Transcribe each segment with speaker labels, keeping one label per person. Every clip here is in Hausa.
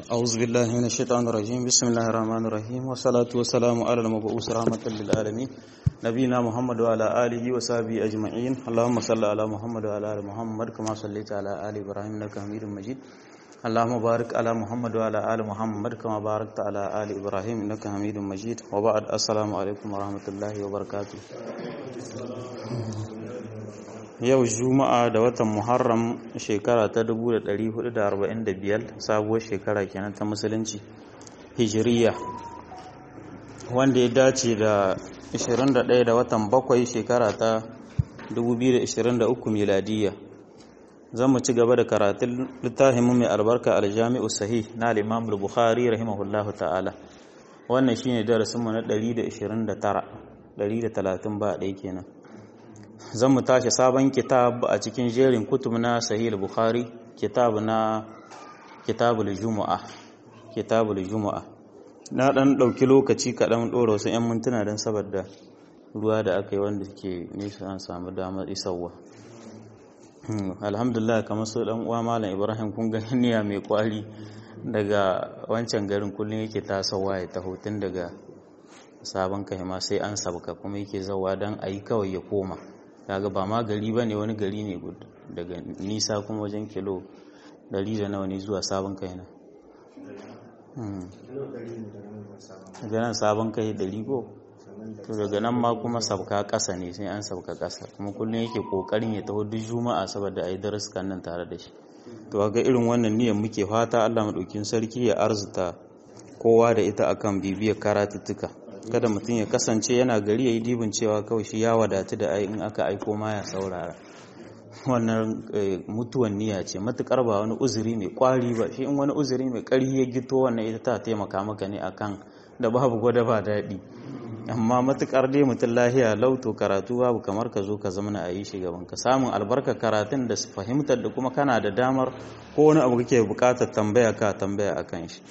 Speaker 1: أعوذ بالله من الشيطان الرجيم بسم الله الرحمن الرحيم والصلاة والسلام على المبعوث رحمة للعالمين نبينا محمد وعلى آله وصحبه أجمعين اللهم صل على محمد وعلى آل محمد كما صليت على آل إبراهيم إنك حميد مجيد اللهم بارك على محمد وعلى آل محمد كما باركت على آل إبراهيم إنك حميد مجيد وبعد السلام عليكم ورحمة الله وبركاته yau juma'a da watan muharram shekara ta 1445 sabuwar shekara kenan ta musulunci hijiriya wanda ya dace da 21 da watan bakwai shekara ta 2023 miladiya zan mu ci gaba da karatun littafin mai albarka aljami'u sahih na al-imam bukhari rahimahullahu ta'ala wannan shine darasinmu na 129 130 ba ɗaya kenan zan mu tashi sabon kitab a cikin jerin kutub na sahih bukhari kitab na kitabul juma'a kitabul juma'a na dan dauki lokaci kaɗan ɗora wasu 'yan mintuna don saboda ruwa da aka yi wanda ke nisa an samu damar isarwa alhamdulillah kamar su dan uwa malam ibrahim kun ga niyya mai kwari daga wancan garin kullum yake tasowa ya taho tun daga sabon kai ma sai an sabka kuma yake zawa don a yi kawai ya koma kaga ba ma gari ba ne wani gari ne daga nisa kuma wajen kilo dari da nawa ne zuwa sabon kai na daga nan sabon kai dari ko to daga nan ma kuma sabka kasa ne sai an sabka kasa kuma kullum yake kokarin ya taho duk juma'a saboda a yi daruskan nan tare da shi to ga irin wannan niyyar muke fata Allah madaukin sarki ya arzuta kowa da ita akan bibiyar karatuttuka kada mutum ya kasance yana gari ya yi dibin cewa kawai shi ya wadatu da in aka aiko ma ya saurara wannan mutuwan niyya ce matukar ba wani uzuri mai kwari ba shi in wani uzuri mai ƙarfi ya gito wannan ita ta taimaka maka ne akan da babu gwada ba daɗi amma matukar dai mutum lahiya lauto karatu babu kamar ka zo ka zama a yi shi gaban ka samun albarkar karatun da fahimtar da kuma kana da damar ko wani abu kake bukatar tambaya ka tambaya akan shi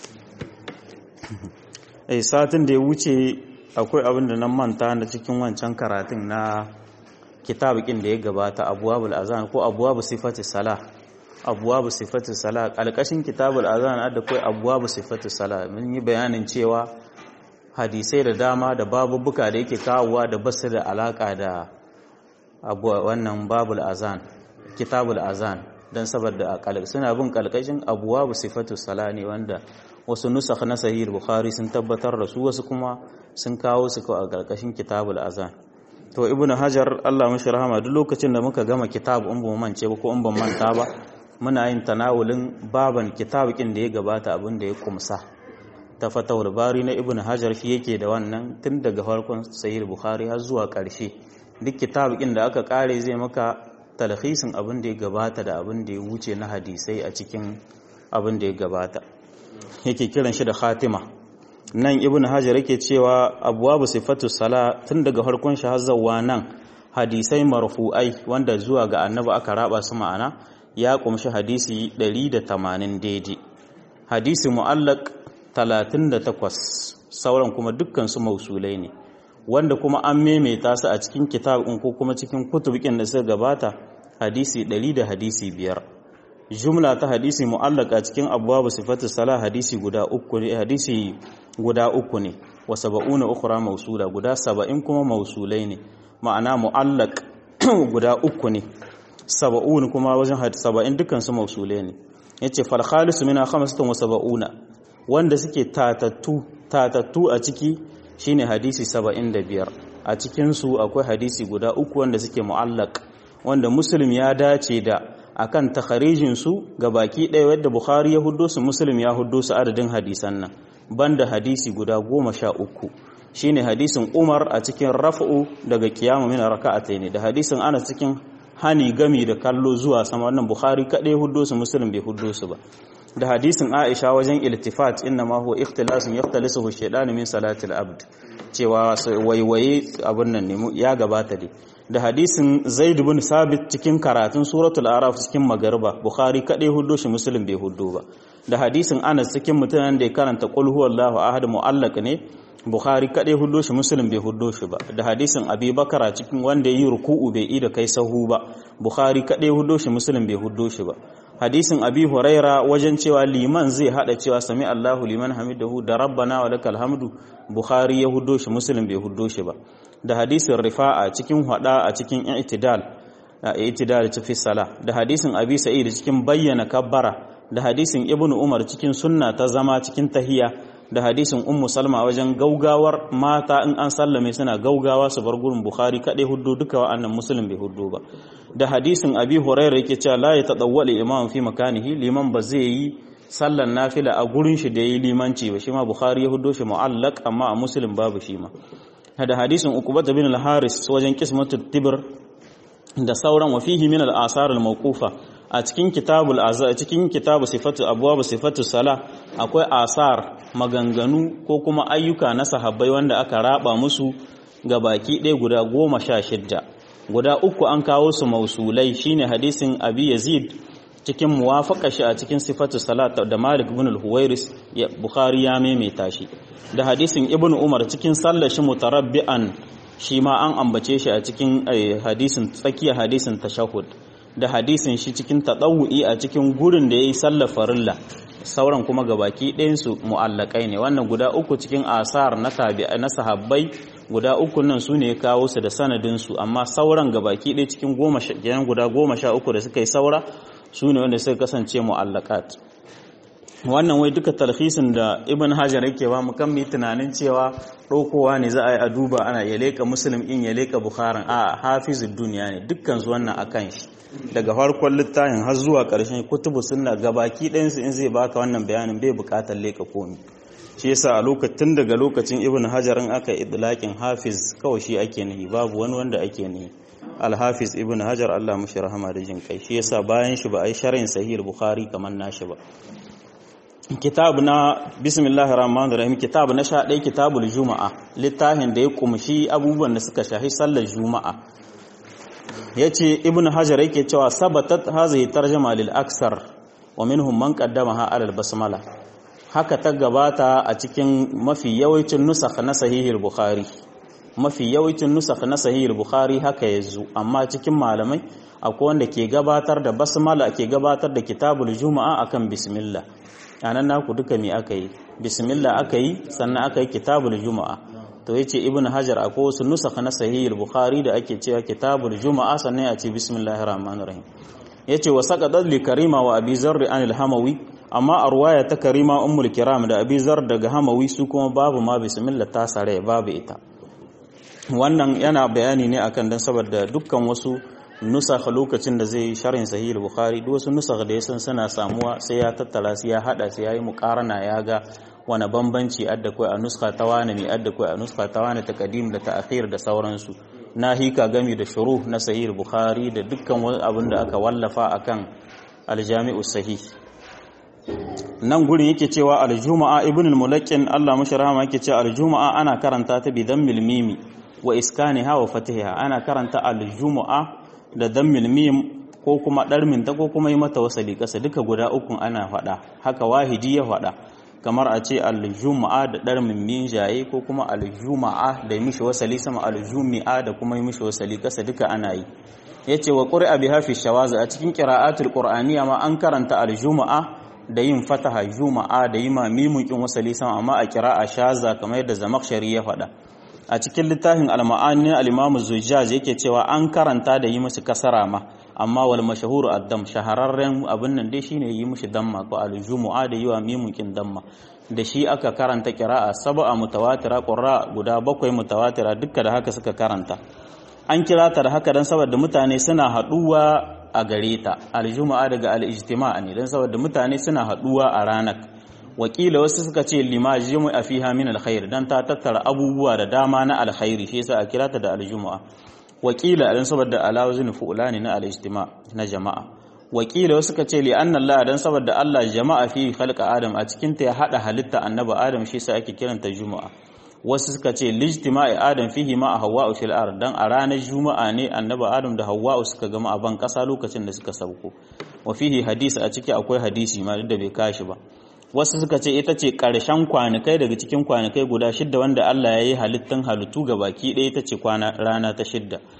Speaker 1: eh satin da ya wuce akwai abin da nan manta na cikin wancan karatun na kitabikin da ya gabata abuwabul azan ko abuwabu sifati salah abuwabu sifati salah alƙashin kitabul azan da kai abuwabu sifati salah mun yi bayanin cewa hadisai da dama da babubuka da yake kawowa da basu da alaka da wannan babul azan kitabul azan dan saboda suna bin kalkashin abuwabu sifatu salah ne wanda wasu nusakh na sahih bukhari sun tabbatar da su wasu kuma sun kawo su a karkashin kitabul azan to ibn hajar Allah mashi rahama duk lokacin da muka gama kitab in bamu mance ba ko in ban manta ba muna yin tanawulin baban kitabikin da ya gabata abin da ya kumsa ta fatawul bari na ibn hajar shi yake da wannan tun daga farkon sahih bukhari har zuwa karshe duk kitabikin da aka kare zai maka talhisin abin da ya gabata da abin da ya wuce na hadisai a cikin abin da ya gabata yake kiran shi da khatima nan ibn hajar yake cewa abwabu sifatu sala tun daga farkon shi hazzawa nan hadisai marfu'ai wanda zuwa ga annabi aka raba su ma'ana ya kumshi hadisi 180 daidai hadisi mu'allaq 38 sauran kuma dukkan su mausulai ne wanda kuma an maimaita su a cikin kitabin ko kuma cikin kutubikin da suka gabata hadisi 100 da hadisi biyar. jumla ta hadisi mu'allaka cikin abwabu sifatu salah hadisi guda uku ne hadisi guda uku ne wa sab'una ukhra mawsula guda 70 kuma mawsulai ne ma'ana mu'allaq guda uku ne sab'un kuma wajen hadisi 70 dukkan su mawsulai ne yace fal khalis mina 75 wanda suke tatattu tatattu a ciki shine hadisi 75 a cikin su akwai hadisi guda uku wanda suke mu'allaq wanda muslim ya dace da akan takharijin su ga baki ɗaya wadda Bukhari ya huddo su Muslim ya huddo su adadin hadisan nan banda hadisi guda goma sha uku shine hadisin Umar a cikin raf'u daga kiyamu min raka'atayn da hadisin Anas cikin hani gami da kallo zuwa sama wannan Bukhari kaɗai huddo su Muslim bai huddo su ba da hadisin Aisha wajen iltifat inna ma huwa ikhtilasun yaftalisuhu shaytan min salatil abd cewa waiwaye abun nan ne ya gabata dai da hadisin zaid bin sabit cikin karatun suratul araf cikin magariba bukhari kadai huddo shi muslim bai huddo ba da hadisin anas cikin mutanen da ya karanta qul huwallahu ahad muallaq ne bukhari kadai huddo shi muslim bai huddo shi ba da hadisin abi bakara cikin wanda yi ruku'u bai yi da kai sahu ba bukhari kadai huddo shi muslim bai huddo shi ba hadisin abi huraira wajen cewa liman zai hada cewa sami Allahu liman hamidahu da rabbana wa lakal hamdu bukhari ya huddo shi muslim bai huddo shi ba da hadisin rifa'a cikin hada a cikin i'tidal i'tidal fi sala da hadisin abi sa'id cikin bayyana kabbara da hadisin ibnu umar cikin sunna ta zama cikin tahiyya da hadisin ummu salma wajen gaugawar mata in an sallame suna gaugawa su bar gurin bukhari kadai huddo duka wa'annan muslim bai huddo ba da hadisin abi hurairah yake cewa la ya tadawwali imam fi makanihi liman ba zai yi sallan nafila a gurin shi da yi limanci ba shi ma bukhari ya huddo shi mu'allaq amma a muslim babu shi ma da hadisin ukubah bin al-haris wajen qismatu tibr da sauran wa fihi min al-asar al-mawqufa a cikin kitabul azza cikin kitabu sifatu abwab sifatu sala akwai asar maganganu ko kuma ayyuka na sahabbai wanda aka raba musu ga baki ɗaya guda goma sha shidda guda uku an kawo su mausulai shine hadisin abi yazid cikin muwafaka shi a cikin sifatu salat da malik ibn al-huwairis bukhari ya maimaita shi da hadisin ibn umar cikin sallar shi mutarabbi'an shi ma an ambace shi a cikin hadisin tsakiya hadisin tashahhud da hadisin shi cikin tadawu'i a cikin gurin da yayi sallar farilla sauran kuma gabaki ɗayan su mu'allakai ne wannan guda uku cikin asar na tabi'a na sahabbai guda uku nan su ne ya kawo su da sanadin su amma sauran gabaki ɗaya cikin goma sha guda goma sha uku da suka yi saura su ne wanda suka kasance mu'allakat wannan wai duka talhisin da ibn hajar yake ba mu kan mu tunanin cewa ɗaukowa ne za a yi a duba ana ya leƙa muslim in ya leƙa bukharin a hafizul duniya ne dukkan su wannan akan shi daga farkon littafin har zuwa ƙarshen kutubu sunna gabaki ɗayansu in zai baka wannan bayanin bai buƙatar leƙa komi shi yasa a lokacin daga lokacin ibn hajar in aka idlaqin hafiz kawai shi ake nihi babu wani wanda ake nihi al-hafiz ibn hajar Allah mushi rahama da jin kai shi yasa bayan shi ba a yi sharhin sahih bukhari kamar nashi ba kitab na bismillahir rahmanir rahim kitab na sha ɗaya kitabul juma'a littafin da ya kumshi abubuwan da suka shahi sallar juma'a yace ibnu hajar yake cewa sabatat hazihi tarjuma lil aksar wa minhum man qaddamaha ala al basmala haka ta gabata a cikin mafi yawancin nusakh na sahihul bukhari mafi yawancin nusakh na sahihul bukhari haka yazo amma cikin malamai akwai wanda ke gabatar da basmala ke gabatar da kitabul juma'a akan bismillah anan naku duka me aka yi bismillah aka yi sannan aka yi kitabul juma'a to yace ibnu hajar akwai wasu nusakh na sahih al-bukhari da ake cewa kitabul juma'a sannan ya ce bismillahir rahmanir rahim yace wa saqadat li karima wa abi zarr an al-hamawi amma a ruwaya ta karima ummul kiram da abi zarr daga hamawi su kuma babu ma bismillah ta sare babu ita wannan yana bayani ne akan dan saboda dukkan wasu nusakh lokacin da zai sharhin sahih al-bukhari duk wasu nusakh da yasan suna samuwa sai ya tattara su ya hada su yayi muqarana ya ga wani bambanci adda kai a nuska ta wani mai adda kai a nuska ta wani taqdim da ta'khir da sauransu na hika gami da shuruh na sahih al-bukhari da dukkan wani abin da aka wallafa akan al-jami'u sahih nan gurin yake cewa al-juma'a ibn al-mulaqqin Allah mashi rahama yake cewa al-juma'a ana karanta ta bi dhammil mimi wa iskaniha wa fatiha ana karanta al-juma'a da dammil mim ko kuma ɗarmin ta ko kuma yi mata wasali ƙasa duka guda ukun ana faɗa haka wahidi ya faɗa kamar a ce aljuma'a da ɗarmin min jaye ko kuma aljuma'a da yi mishi wasali sama aljumi'a da kuma yi mishi wasali ƙasa duka ana yi ya ce wa ƙuri'a bi hafi shawaza a cikin ƙira'atul ƙur'aniya ma an karanta aljuma'a da yin fataha juma'a da yi ma mimukin wasali sama amma a ƙira'a shaza kamar yadda zamakshari ya faɗa a cikin littafin al-ma'ani al-imamu zujjaj yake cewa an karanta da yi musu kasara ma amma wal mashhuru ad-dam shahararren abin nan dai shine yi mushi damma ko al-jumu'a da yiwa mimukin damma da shi aka karanta qira'a sab'a mutawatira qurra guda bakwai mutawatira dukka da haka suka karanta an kira ta da haka dan saboda mutane suna haduwa a gare ta al-jumu'a daga al-ijtima' ne dan saboda mutane suna haduwa a ranar wakila wasu suka ce lima jumu'a fiha min alkhair dan ta tattara abubuwa da dama na alkhairi shi yasa a kira ta da aljumu'a wakila dan saboda alawazin fu'lani na alijtima na jama'a wakila wasu suka ce li anna Allah dan saboda Allah jama'a fi khalqa adam a cikin ta ya hada halitta annabi adam shi yasa ake kiranta jumu'a wasu suka ce lijtima'i adam fihi ma hawwa'u fil ard dan a ranar juma'a ne annabi adam da hawwa'u suka gama a ban kasa lokacin da suka sauko wa fihi hadisi a ciki akwai hadisi ma da bai kashi ba wasu suka ce ita ce ƙarshen kwanakai daga cikin kwanakai guda shidda wanda Allah ya yi halittun halittu ga baki ɗaya ita ce rana ta shidda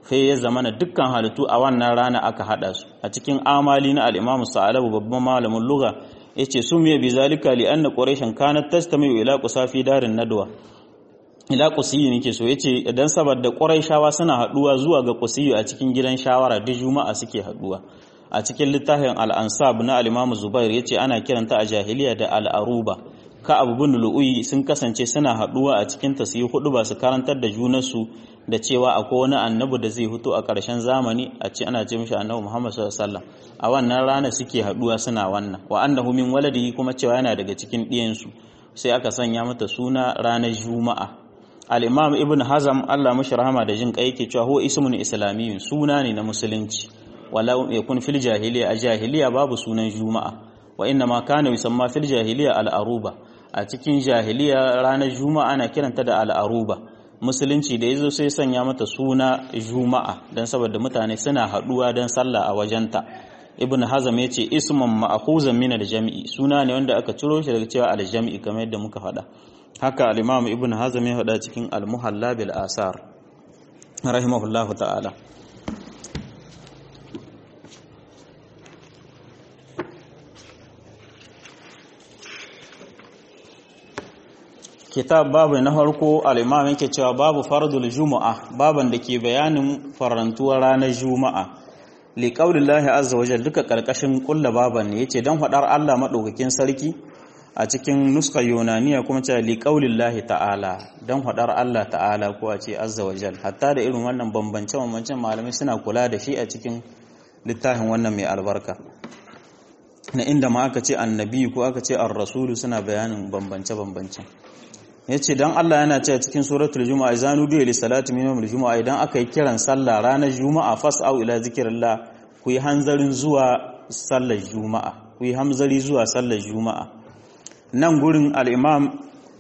Speaker 1: sai ya zama na dukkan halittu a wannan rana aka hada su a cikin amali na al-Imam Sa'alabu babban malamin lugha yace sumiya bi zalika li anna quraishan kanat tastamiu ila qusafi darin nadwa ila qusiyi nake so yace idan saboda quraishawa suna haduwa zuwa ga qusiyi a cikin gidan shawara duk juma'a suke haduwa a cikin littafin al-ansab na al-Imam Zubair yace ana kiranta a jahiliya da al-aruba ka abu bin lu'uyi sun kasance suna haduwa a cikin ta su yi hudu ba su karantar da junansu da cewa akwai wani annabi da zai fito a ƙarshen zamani a ce ana ce mishi annabi Muhammad sallallahu alaihi wasallam a wannan rana suke haduwa suna wannan wa annahu min waladihi kuma cewa yana daga cikin ɗiyansu sai aka sanya mata suna ranar juma'a al-imam ibn hazam Allah mashi rahama da jin kai yake cewa huwa ismun islamiyyun suna ne na musulunci wala yakun fil jahiliya a jahiliya babu sunan juma'a wa inna ma kana yusamma fil jahiliya al-aruba a cikin jahiliya ranar juma'a ana kiranta da al-aruba musulunci da yazo sai sanya mata suna juma'a dan saboda mutane suna haduwa dan sallah a wajenta ibn hazam yace ismun ma'khuzan min al-jam'i suna ne wanda aka ciro shi daga cewa al-jam'i kamar yadda muka faɗa haka al-imam ibn hazam ya faɗa cikin al-muhalla bil asar rahimahullahu ta'ala kitab babu na farko al-imam yake cewa babu fardul juma'a baban da ke bayanin farantuwar ranar juma'a li qaulillahi azza wajal duka karkashin kulla baban ne yace dan fadar Allah madaukakin sarki a cikin nuskar yunaniya kuma cewa li qaulillahi ta'ala dan fadar Allah ta'ala ko a ce azza wajal hatta da irin wannan bambance bambancen malamai suna kula da shi a cikin littafin wannan mai albarka na inda ma aka ce annabi ko aka ce ar-rasulu suna bayanin bambance bambancen ya ce don Allah yana ce cikin suratul juma'a zanu duya li salati min yawmil juma'a idan aka yi kiran sallah ranar juma'a fas'au ila zikrillah ku yi hanzarin zuwa sallar juma'a ku yi hamzari zuwa sallar juma'a nan gurin al-imam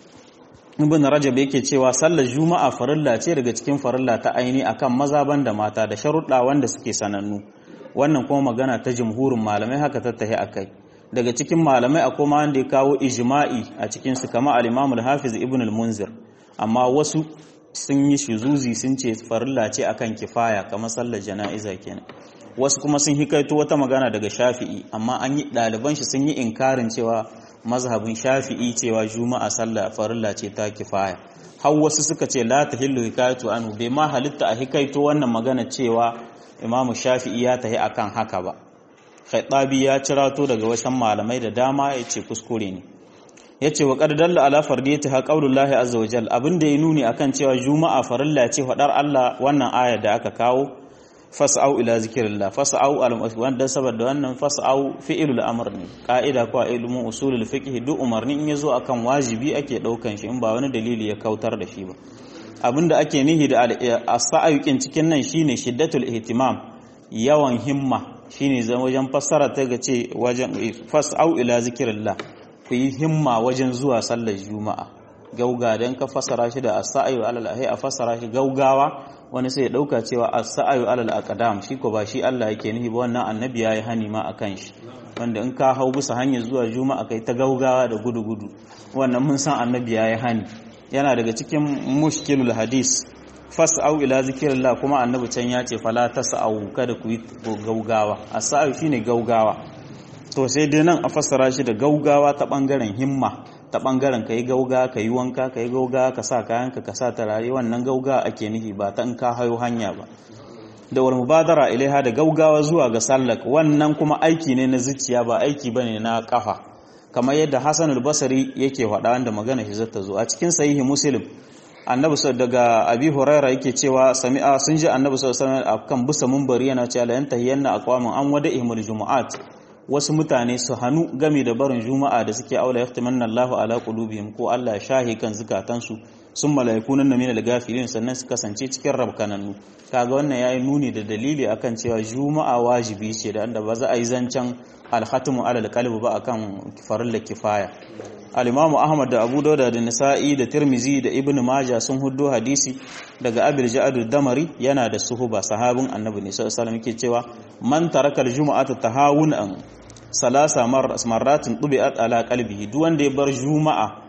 Speaker 1: ibn rajab yake cewa sallar juma'a farilla ce daga cikin farilla ta aini akan maza banda mata da sharuɗa wanda suke sanannu wannan kuma magana ta jumhurin malamai haka tattahi akai daga cikin malamai akwai ma wanda ya kawo ijma'i a cikin su kama al-Imam al-Hafiz Ibn al-Munzir amma wasu sun yi shuzuzi sun ce farilla ce akan kifaya kamar sallar jana'iza kenan wasu kuma sun hikaito wata magana daga Shafi'i amma an yi ɗaliban shi sun yi inkarin cewa mazhabin Shafi'i cewa juma'a sallah farilla ce ta kifaya har wasu suka ce la tahillu hikayatu anhu bai ma halitta a hikaito wannan magana cewa Imam Shafi'i ya tahi akan haka ba Khattabi ya cirato daga wasan malamai da dama ya ce kuskure ne ya ce wa ƙardalla ala fardiyati ha qaulullahi azza wa jal abinda ya nuni akan cewa juma'a farilla ce faɗar Allah wannan ayar da aka kawo fas'au ila zikrillah fas'au al wanda saboda wannan fas'au fi'ilul amr ne ka'ida ko ilmu usulul fiqh duk umarni in yazo akan wajibi ake daukan shi in ba wani dalili ya kautar da shi ba abinda ake nihi da as-sa'ayukin cikin nan shine shiddatul ihtimam yawan himma shine zan wajen fassara ta ga ce wajen fas'au ila zikrillah ku yi himma wajen zuwa sallar juma'a gauga dan ka fassara shi da as-sa'yu alal ahi a fassara shi gaugawa wani sai ya dauka cewa as-sa'yu alal aqdam shi ko ba shi Allah yake nihi ba wannan annabi yayi hani ma akan shi wanda in ka hau bisa hanyar zuwa juma'a kai ta gaugawa da gudu gudu wannan mun san annabi yayi hani yana daga cikin mushkilul hadis fas'au ila zikrillah kuma annabi can ya ce fala tas'au kada ku yi gaugawa as-sa'yu shine gaugawa to sai dai nan a fassara shi da gaugawa ta bangaren himma ta bangaren kai gauga ka yi wanka ka yi gauga ka sa kayanka ka sa tarare wannan gauga ake nufi ba ta in ka hayo hanya ba da wal mubadara ilaiha da gaugawa zuwa ga sallak wannan kuma aiki ne na zuciya ba aiki bane na kafa kamar yadda Hassan al-Basri yake faɗa wanda magana shi zata zo a cikin sahihi Muslim annabi daga abi huraira yake cewa sami'a sun ji annabi sallallahu alaihi wasallam akan busa munbari yana cewa la yantahiyanna aqwamun an wada ihmul jumu'at wasu mutane su hannu game da barin juma'a da suke aula yaftamanna Allahu ala qulubihim ko Allah ya shahi kan zukatansu sun malaiku nan min al-gafilin sannan su kasance cikin rabkanannu kaga wannan yayi nuni da dalili akan cewa juma'a wajibi ce da anda ba za a yi zancen al-khatmu ala al-qalbi ba akan farilla kifaya al-imamu ahmad da abu dauda da nisa'i da tirmizi da ibn majah sun huddo hadisi daga abil ja'ad damari yana da suhuba sahabin annabi ne sallallahu alaihi yake cewa man taraka al-jum'ata tahawunan salasa marratin tubi'at ala qalbihi duk wanda ya bar juma'a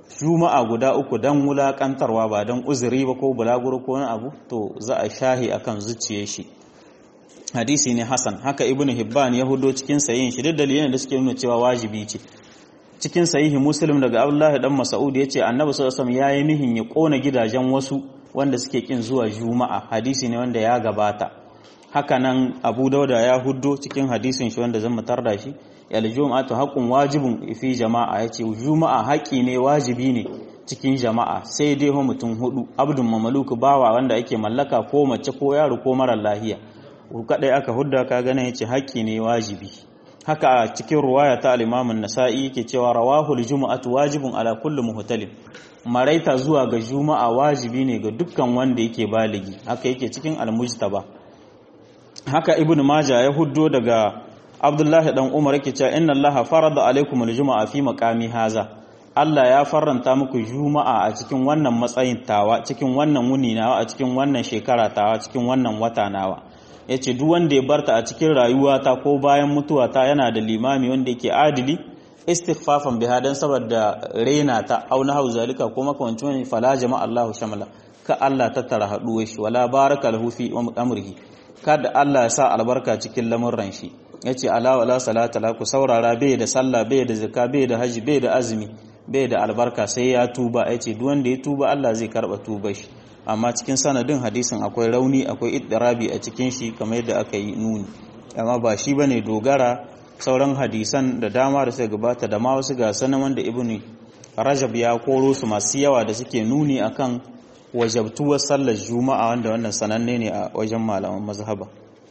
Speaker 1: juma'a guda uku dan wulakantarwa ba dan uzuri ba ko bulaguro ko wani abu to za a shahi akan zuciyar shi hadisi ne hasan haka ibnu hibban ya hudo cikin sayin shi duk dalilan da suke nuna cewa wajibi ce cikin sahihi muslim daga abdullahi dan mas'ud yace annabi sallallahu alaihi wasallam yayi nihin ya kona gidajen wasu wanda suke kin zuwa juma'a hadisi ne wanda ya gabata haka nan abu dauda ya huddo cikin hadisin shi wanda zan mutar da shi yal juma'atu haqqun wajibun fi jama'a yace juma'a haƙi ne wajibi ne cikin jama'a sai dai ho mutum hudu abdun mamaluku bawa wanda ake mallaka ko mace ko yaro ko mara lahiya kadai aka hudda ka gane yace haƙi ne wajibi haka a cikin ruwaya ta al-Imam an-Nasa'i yake cewa rawahul jumu'atu wajibun ala kulli muhtalim maraita zuwa ga juma'a wajibi ne ga dukkan wanda yake baligi haka yake cikin al-Mujtaba haka Ibn Majah ya huddo daga Abdullahi dan Umar yake cewa inna Allaha farada alaikum al-jumu'a fi maqami haza Allah ya faranta muku juma'a a cikin wannan matsayin tawa cikin wannan wuni nawa a cikin wannan shekara tawa cikin wannan wata nawa ya ce duk wanda ya barta a cikin rayuwata ko bayan mutuwata yana da limami wanda yake adili istighfafan biha dan saboda raina ta auna hau zalika ko makamancin wani fala jama'a Allahu shamala ka Allah tattara haduwar shi wala baraka lahu fi amrihi kada Allah ya sa albarka cikin lamurran shi yace ala wala salata la ku saurara bai da sallah bai da zakka bai da haji bai da azumi bai da albarka sai ya tuba yace duk wanda ya tuba Allah zai karba tubar shi amma cikin sanadin hadisin akwai rauni akwai iddirabi a cikin shi kamar yadda aka yi nuni amma ba shi bane dogara sauran hadisan da dama da suka gabata da ma wasu ga sanan wanda ibnu rajab ya koro su masu yawa da suke nuni akan wajabtuwar sallar juma'a wanda wannan sananne ne a wajen malaman mazhaba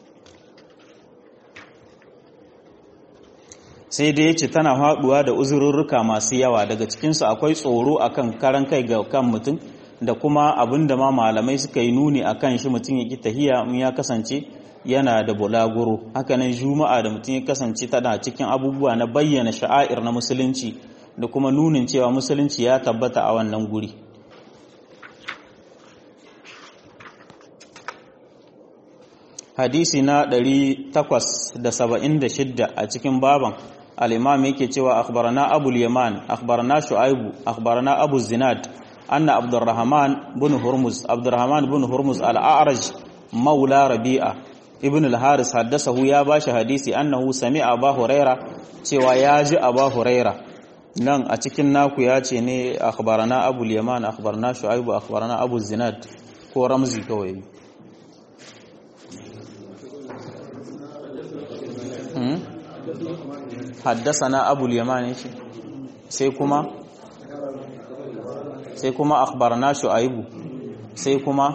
Speaker 1: sai dai yace tana haɗuwa da uzururruka masu yawa daga cikinsu akwai tsoro akan karan kai ga kan mutum da kuma abin da ma malamai suka yi nuni a kan shi mutum ya ki tahiya in ya kasance yana da bulaguro hakanan juma'a da mutum ya kasance tana cikin abubuwa na bayyana sha'air na musulunci da kuma nunin cewa musulunci ya tabbata a wannan guri hadisi na 876 a cikin baban al-imam yake cewa akhbarana abul yaman akhbarana shu'aibu akhbarana abu zinad أن عبد الرحمن بن هرمز عبد الرحمن بن هرمز الأعرج مولى ربيعة ابن الحارث حدثه يا باش حديثي أنه سمع أبا هريرة cewa ya ji Aba Huraira nan a cikin naku ya ce ne akhbarana Abu Yaman akhbarana Shu'aibu akhbarana Abu Zinad ko Ramzi kawai haddasana Abu Yaman shi sai kuma sai kuma akhbarna shu'aibu sai kuma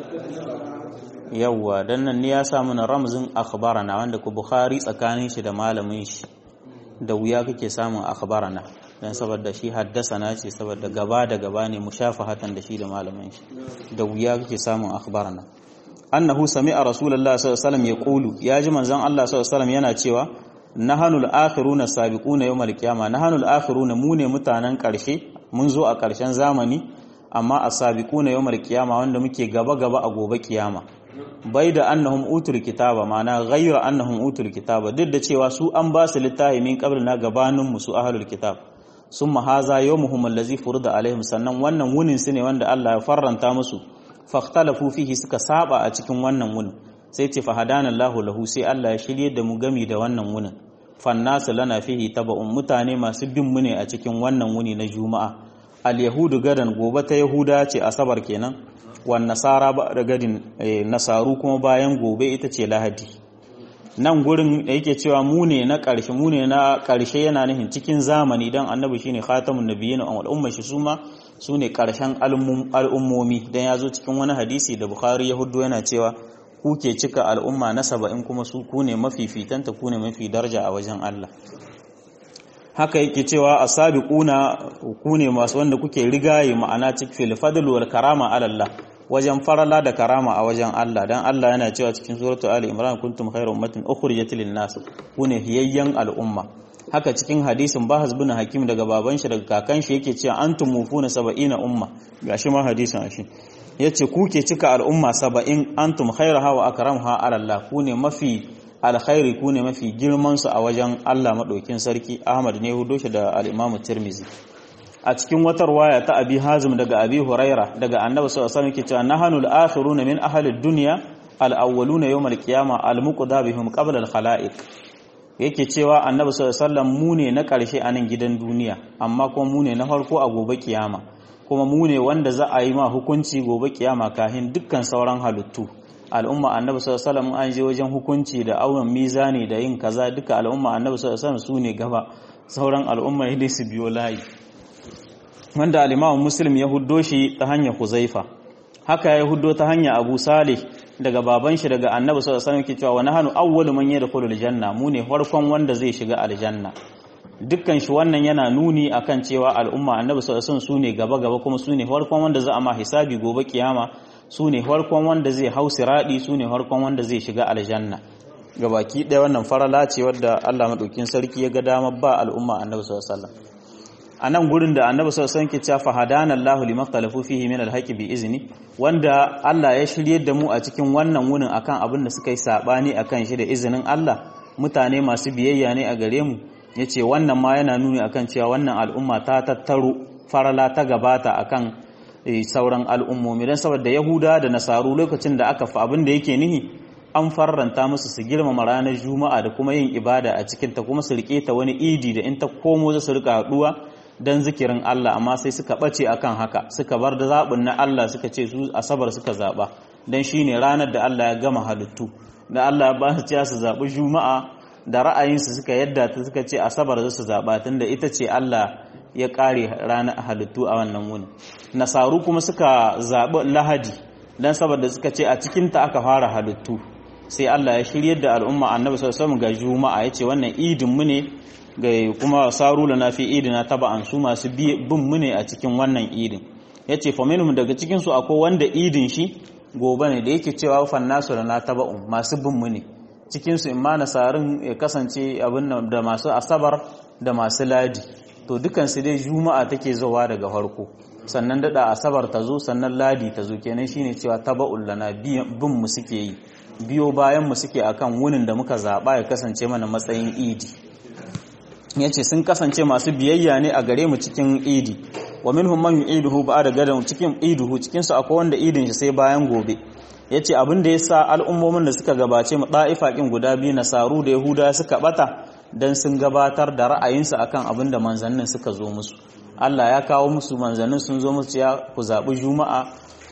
Speaker 1: yawwa dan nan ne ya samu na ramzin akhbarana wanda ku bukhari tsakanin shi da malamin shi da wuya kake samun akhbarana dan saboda shi haddasana ce saboda gaba da gaba ne mushafahatan da shi da malamin shi da wuya kake samun akhbarana annahu sami'a rasulullahi sallallahu alaihi wasallam yaqulu ya ji manzon Allah sallallahu alaihi wasallam yana cewa nahanul akhiruna sabiquna yawmal qiyamah nahanul akhiruna mu ne mutanen karshe mun zo a ƙarshen zamani amma a sabiku na yawmar kiyama wanda muke gaba-gaba a gobe kiyama bai da annahum utul kitaba mana ghayra annahum utul kitaba duk da cewa su an ba su littafi min qabl na gabanin mu su ahlul kitab summa haza yawmuhum allazi furida alaihim sannan wannan wunin su ne wanda Allah ya farranta musu fakhtalafu fihi suka saba a cikin wannan wunin sai ce fahadana Allahu lahu sai Allah ya shirye da mu gami da wannan wunin fannasu lana fihi taba'un mutane masu bin mu ne a cikin wannan wuni na juma'a al-yahudu gadan gobe ta yahuda ce asabar kenan wan nasara ba da gadin nasaru kuma bayan gobe ita ce lahadi nan gurin da yake cewa mu ne na ƙarshe mu ne na ƙarshe yana nufin cikin zamani dan annabi shine khatamun nabiyyin wal umma shi suma su ne ƙarshen al'ummomi dan ya zo cikin wani hadisi da bukhari yahudu yana cewa ku ke cika al'umma na saba'in kuma su ku ne mafifitanta ku ne mafi darja a wajen Allah haka yake cewa a sabiquna ku ne masu wanda kuke rigaye ma'ana cikin fadl wal karama ala Allah wajen farala da karama a wajen Allah dan Allah yana cewa cikin suratul ali imran kuntum khayra ummatin ukhrijat lin nas ku ne hiyayyan al'umma haka cikin hadisin bahas bin hakim daga baban shi daga kakan shi yake cewa antum mufuna saba'ina umma gashi ma hadisin ashi yace ku ke cika al'umma saba'in antum khayraha wa akramha ala Allah ku ne mafi alkhairi ku ne mafi girman su a wajen Allah madaukin sarki Ahmad ne hudo shi da al-Imam Tirmizi a cikin wata waya ta abi hazim daga abi huraira daga annabi sallallahu alaihi wasallam yake cewa nahanu al-akhiruna min ahli ad-dunya al-awwaluna yawm al-qiyamah al-muqda bihim qabla al-khalaiq yake cewa annabi sallallahu alaihi wasallam mu ne na karshe a nan gidan duniya amma kuma mu ne na farko a gobe kiyama kuma mu ne wanda za a yi ma hukunci gobe kiyama kafin dukkan sauran halittu al'umma annabi sallallahu alaihi wasallam an je wajen hukunci da awon mizani da yin kaza duka al'umma annabi sallallahu alaihi wasallam su ne gaba sauran al'umma ne su biyo layi wanda al-Imam Muslim ya huddo shi ta hanyar Huzaifa haka ya huddo ta hanyar Abu Salih daga baban shi daga Annabi sallallahu alaihi wasallam yake cewa wa nahnu awwalu man yadkhulul janna mu ne farkon wanda zai shiga aljanna dukkan shi wannan yana nuni akan cewa al'umma Annabi sallallahu alaihi wasallam su ne gaba gaba kuma su ne farkon wanda za a ma hisabi gobe kiyama su ne farkon wanda zai hau siradi su ne farkon wanda zai shiga aljanna gabaki ɗaya wannan farala ce wadda Allah madaukin sarki ya ga dama ba al'umma Annabi sallallahu alaihi wasallam a nan gurin da annabi sallallahu alaihi wasallam ke cewa hadana Allahu liman ikhtalafu fihi min al bi izni wanda Allah ya shiryar da mu a cikin wannan wunin akan abin da suka yi sabani akan shi da izinin Allah mutane masu biyayya ne a gare mu yace wannan ma yana nuni akan cewa wannan al'umma ta tattaro farala ta gabata akan sauran al'ummomi dan saboda Yahuda da Nasaru lokacin da aka fa abin da yake nihi an farranta musu su girmama ranar Juma'a da kuma yin ibada a cikin ta kuma su rike ta wani idi da in ta komo za su rika haduwa don zikirin Allah amma sai suka ɓace akan haka suka bar da zaɓin na Allah suka ce su asabar suka zaɓa don shi ne ranar da Allah ya gama halittu da Allah ba su ce su zaɓi juma'a da ra'ayinsu suka yadda ta suka ce asabar za su zaɓa tun da ita ce Allah ya ƙare ranar halittu a wannan wuni nasaru kuma suka zaɓi lahadi don saboda suka ce a cikinta aka fara halittu sai Allah ya shiryar da al'umma annabi sallallahu alaihi wasallam ga juma'a yace wannan idin mu ne ga kuma saru na fi idina taba'an su masu bin mu ne a cikin wannan idin yace fa minhum daga cikin su akwai wanda idin shi gobe ne da yake cewa fannasu na taba'un masu bin mu ne cikin su imma nasarin ya kasance abin da masu asabar da masu ladi to dukan su dai juma'a take zuwa daga farko sannan dada asabar ta zo sannan ladi ta zo kenan shine cewa taba'un lana bin mu suke yi biyo bayan mu suke akan wunin da muka zaba ya kasance mana matsayin idi ya ce sun kasance masu biyayya ne a gare mu cikin idi wa minhum man yu'iduhu ba'da gadan cikin iduhu cikin su akwai wanda idin shi sai bayan gobe yace abin da yasa al'ummomin da suka gabace mu da'ifa kin guda biyu nasaru da yahuda suka bata dan sun gabatar da ra'ayinsu akan abin da manzannin suka zo musu Allah ya kawo musu manzannin sun zo musu ya ku zabi juma'a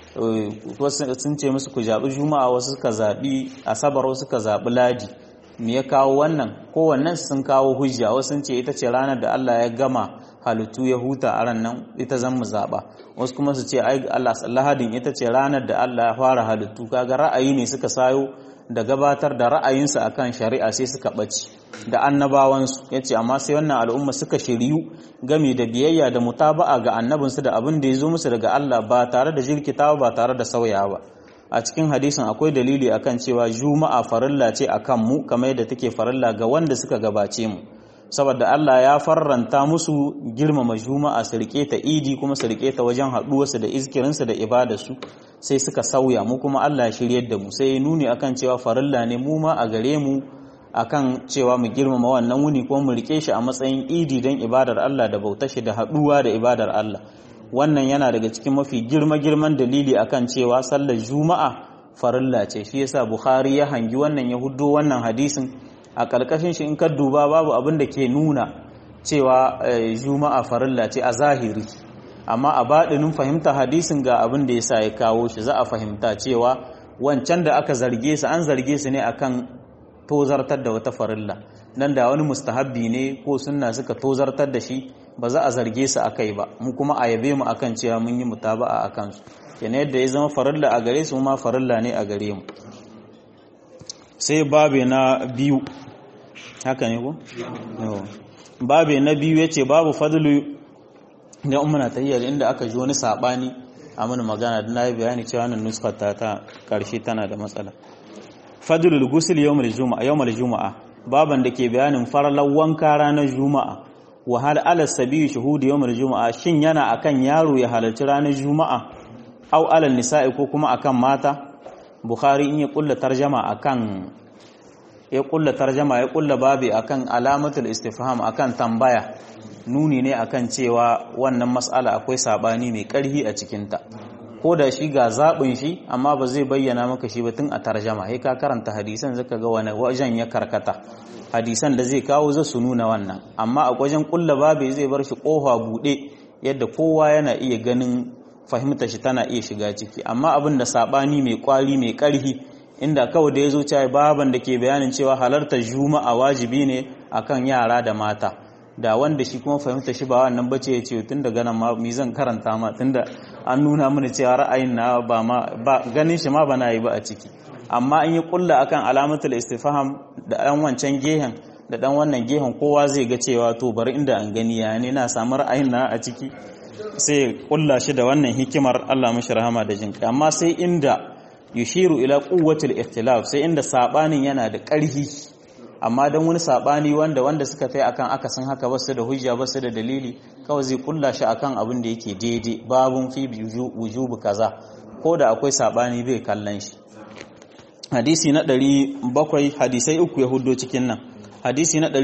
Speaker 1: wasu sun ce musu ku zabi juma'a wasu suka zabi asabar wasu suka zabi ladi me ya kawo wannan kowannen sun kawo hujja wasu sun ce ita ce ranar da Allah ya gama halittu ya huta a ran nan ita zan mu zaba wasu kuma su ce ai Allah lahadin ita ce ranar da Allah ya fara halittu kaga ra'ayi ne suka sayo da gabatar da ra'ayinsu akan shari'a sai suka ɓace da annabawansu ya ce amma sai wannan al'umma suka shiryu game da biyayya da mutaba'a ga annabinsu da abin da ya zo musu daga Allah ba tare da jirkitawa ba tare da sauyawa a cikin hadisin akwai dalili akan cewa juma'a farilla ce akan mu kamar yadda take farilla ga wanda suka gabace mu saboda Allah ya farranta musu girmama juma'a su rike ta idi kuma su rike ta wajen haɗuwarsu da izkirinsu da ibadarsu sai suka sauya mu kuma Allah ya shiryar da mu sai ya nuni akan cewa farilla ne mu ma a gare mu akan cewa mu girmama wannan wuni kuma mu rike shi a matsayin idi don ibadar Allah da bautar shi da haɗuwa da ibadar Allah wannan yana daga cikin mafi girma girman dalili akan cewa sallar juma'a farilla ce shi yasa Bukhari ya hangi wannan ya huddo wannan hadisin a ƙarƙashin shi in ka duba babu abin da ke nuna cewa juma'a farilla ce a zahiri amma a baɗinin fahimta hadisin ga abin da yasa ya kawo shi za a fahimta cewa wancan da aka zarge su an zarge su ne akan tozartar da wata farilla nan da wani mustahabbi ne ko sunna suka tozartar da shi ba za a zarge su akai ba mu kuma a yabe mu akan cewa mun yi mutaba'a akan su kenan yadda ya zama farilla a gare su ma farilla ne a gare mu sai babe na biyu haka ne ko babe na biyu yace babu fadlu da ummuna tahiyyar inda aka ji wani sabani a mana magana da nayi bayani cewa wannan nuskar ta ta karshe tana da matsala fadlul ghusl yawmul juma'a yawmul juma'a baban da ke bayanin farlan wanka ranar juma'a wa hal ala sabi shuhudi yawmul juma'a shin yana akan yaro ya halarci ranar juma'a au alal nisa'i ko kuma akan mata bukhari in ya kulla tarjama akan ya kulla tarjama ya kulla babi akan alamatul istifham akan tambaya nuni ne akan cewa wannan mas'ala akwai sabani mai karhi a cikinta ko da shi ga zaɓin shi amma ba zai bayyana maka shi ba tun a tarjama sai ka karanta hadisan zaka ga wani wajen ya karkata hadisan da zai kawo za su nuna wannan amma a wajen kulla babe zai bar shi kofa buɗe yadda kowa yana iya ganin fahimta shi tana iya shiga ciki amma abin da saɓani mai kwari mai ƙarhi inda kawai da ya zo cewa baban da ke bayanin cewa halartar juma'a wajibi ne akan yara da mata da wanda shi kuma fahimta shi ba wannan bace ya ce tun daga nan ma mi zan karanta ma tunda an nuna mana cewa ra'ayin na ba ma ba ganin shi ma ba na yi ba a ciki amma an yi kulla akan alamatul istifham da dan wancan gehen da dan wannan gehen kowa zai ga cewa to bari inda an gani ya ne na samu ra'ayin na a ciki sai kulla shi da wannan hikimar Allah mashi rahama da jinka amma sai inda yushiru ila quwwatil ikhtilaf sai inda sabanin yana da ƙarfi amma don wani sabani wanda wanda suka kai akan akasin haka basu da hujja basu da dalili kawai zai kulla shi akan abin da yake daidai babun fi wujubu kaza ko da akwai sabani bai kallon shi hadisi na 700 hadisai uku ya hudo cikin nan hadisi na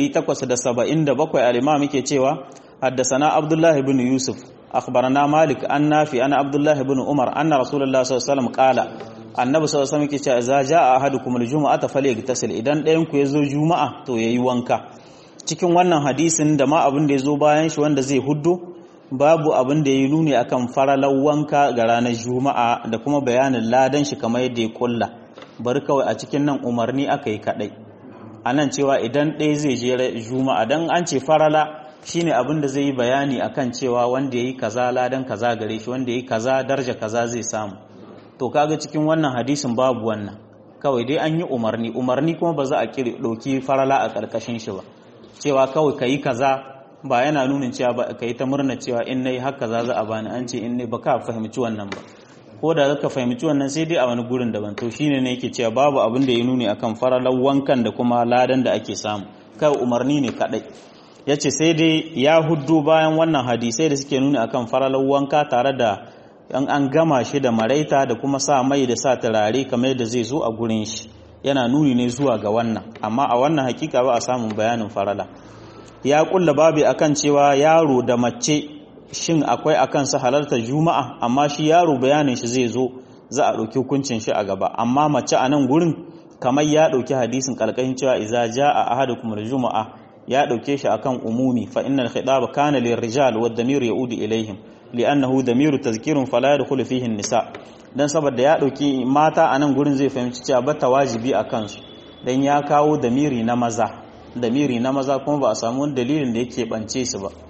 Speaker 1: 877 al-imam yake cewa haddasana abdullah ibn yusuf akhbarana malik an nafi ana abdullah ibn umar anna rasulullah sallallahu alaihi wasallam qala annabi sallallahu alaihi wasallam yake cewa za jaa ahadukum aljum'ata falyagtasil idan ɗayan ku yazo juma'a to yayi wanka cikin wannan hadisin da ma abin da yazo bayan shi wanda zai huddo babu abin da yayi nuni akan faralan wanka ga ranar juma'a da kuma bayanin ladan shi kamar yadda ya kulla bari kawai a cikin nan umarni aka yi kadai anan cewa idan ɗaya zai je juma'a dan an ce farala shine abin da zai yi bayani akan cewa wanda yayi kaza ladan kaza gare shi wanda yayi kaza darja kaza zai samu to kaga cikin wannan hadisin babu wannan kawai dai an yi umarni umarni kuma ba za a kiri ɗauki farala a ƙarƙashin shi ba cewa kawai ka yi kaza ba yana nunin cewa ba ka yi ta murna cewa in na yi haka za za a bani an ce in ne ba ka fahimci wannan ba ko da ka fahimci wannan sai dai a wani gurin daban to shine ne yake cewa babu abin da ya nuni akan faralar wankan da kuma ladan da ake samu kai umarni ne kadai yace sai dai ya huddu bayan wannan hadisai da suke nuni akan faralar wanka tare da in an gama shi da maraita da kuma sa mai da sa turare kamar da zai zo a gurin shi yana nuni ne zuwa ga wannan amma a wannan hakika ba a samun bayanin farala ya kulla babu akan cewa yaro da mace shin akwai akan sa halartar juma'a amma shi yaro bayanin shi zai zo za a ɗauki hukuncin shi a gaba amma mace a nan gurin kamar ya ɗauki hadisin kalkashin cewa iza jaa ahadukum juma'a ya ɗauke shi akan umumi fa innal khitaba kana lirrijal wad damir yaudu ilaihim li'annahu damiru tazkirun fala yadkhulu fihi an-nisa dan saboda ya dauki mata a nan gurin zai fahimci cewa bata wajibi a kansu dan ya kawo damiri na maza damiri na maza kuma ba a samu wani dalilin da yake bance su ba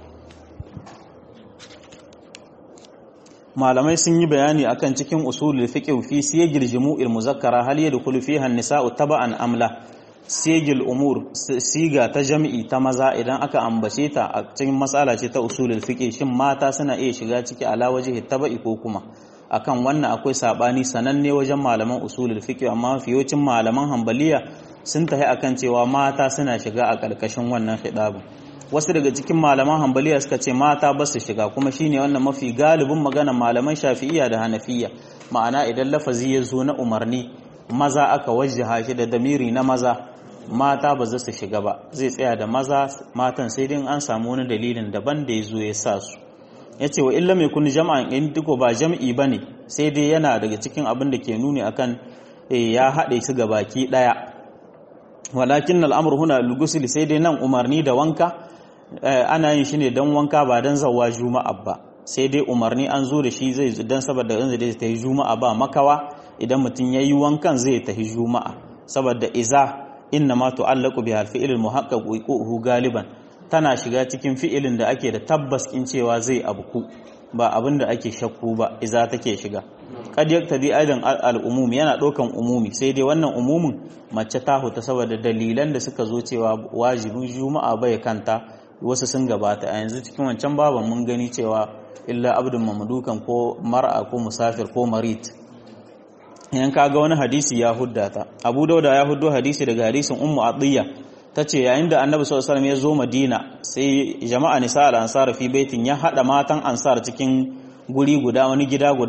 Speaker 1: malamai sun yi bayani akan cikin usulul fiqh fi siyagil jumu'il muzakkara hal yadkhulu fiha an-nisa'u taba'an amla sigil umur siga ta jami'i ta maza idan aka ambace ta a cikin matsala ce ta usulul fiqh shin mata suna iya shiga ciki ala wajhi taba'i ko kuma akan wannan akwai sabani sananne wajen malaman usulul fiqh amma fiyocin malaman hanbaliya sun tahi akan cewa mata suna shiga a karkashin wannan khidabin wasu daga cikin malaman hanbaliya suka ce mata ba su shiga kuma shine wannan mafi galibin magana malaman shafi'iyya da hanafiya ma'ana idan lafazi ya zo na umarni maza aka wajjaha shi da damiri na maza mata ba za su shiga ba zai tsaya da maza matan sai dai an samu wani dalilin daban da ya zo ya sa su ya ce wa illa mai kuni jama'an in duko ba jam'i ba ne sai dai yana daga cikin abin da ke nuni akan ya haɗe su ga baki ɗaya walakin al'amur huna lugusil sai dai nan umarni da wanka ana yin shi ne don wanka ba don zawa juma'a ba sai dai umarni an zo da shi zai don saboda yanzu da ta yi juma'a ba makawa idan mutum ya yi wankan zai tafi juma'a saboda iza inna ma tu'allaqu bi al-fi'l al-muhaqqaq wuquhu galiban tana shiga cikin fi'ilin da ake da tabbas in cewa zai abku ba abin da ake shakku ba iza take shiga kad yaktadi aidan al-umum yana dokan umumi sai dai wannan umumin mace ta huta saboda dalilan da suka zo cewa wajibin juma'a bai kanta wasu sun gabata a yanzu cikin wancan baban mun gani cewa illa abdun mamdukan ko mar'a ko musafir ko marit yan kaga wani hadisi ya huddata abu dauda ya huddo hadisi daga hadisin ummu atiyya tace yayin da annabi sallallahu alaihi wasallam ya zo madina sai jama'a nisa al ansar fi baitin ya hada matan ansar cikin guri guda wani gida guda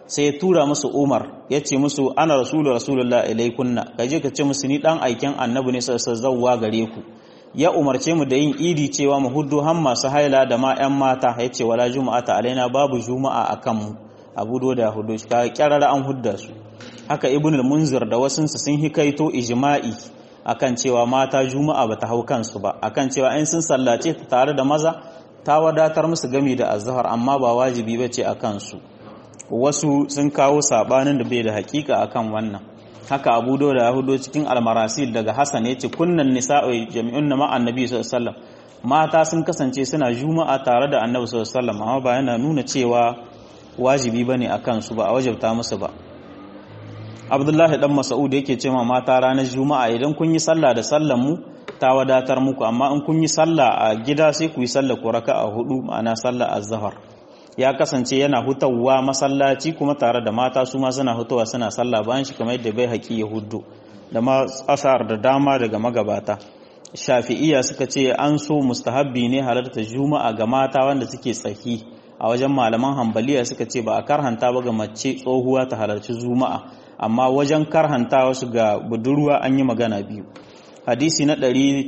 Speaker 1: sai ya tura musu Umar ya ce musu ana rasulu rasulullah ilaikunna ka je ka ce musu ni dan aiken annabi ne sai zawwa gare ku ya umarce mu da yin idi cewa mu huddu han masu haila da ma yan mata ya ce wala juma'ata alaina babu juma'a akan mu abu da hudu shi ka kyarara an hudda su haka ibn al-munzir da wasunsa sun hikaito ijma'i akan cewa mata juma'a bata hau kansu ba akan cewa in sun sallace ta tare da maza ta wadatar musu gami da azhar amma ba wajibi bace a kansu wasu sun kawo sabanin da bai da hakika akan wannan haka abu da ya hudo cikin almarasil daga hasan yace kunnan nisa'u jami'un ma annabi sallallahu alaihi wasallam mata sun kasance suna juma'a tare da annabi sallallahu alaihi wasallam amma ba yana nuna cewa wajibi bane akan su ba a wajabta musu ba abdullahi dan mas'ud yake ce ma mata ranar juma'a idan kun yi sallah da sallan mu ta wadatar muku amma in kun yi sallah a gida sai ku yi sallah ku raka'a hudu ma'ana sallah az-zuhr ya kasance yana hutawa masallaci kuma tare da mata su ma suna hutawa suna sallah bayan shi kamar yadda bai haƙi ya hudu da ma asar da dama daga magabata shafi'iya suka ce an so mustahabbi ne halarta juma'a ga mata wanda suke tsaki a wajen malaman hambaliya suka ce ba a karhanta ba ga mace tsohuwa ta halarci juma'a amma wajen karhanta wasu ga budurwa an yi magana biyu hadisi na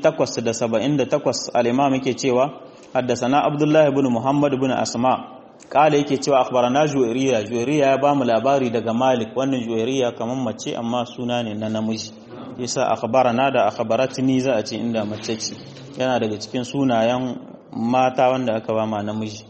Speaker 1: 878 al-imam yake cewa haddasana abdullahi ibn muhammad ibn asma kala yake cewa akhbarana juwairiya juwairiya ya bamu labari daga malik wannan juwairiya kamar mace amma suna ne na namiji yasa akhbarana da akhbaratni za a ce inda mace ce yana daga cikin sunayen mata wanda aka ba ma namiji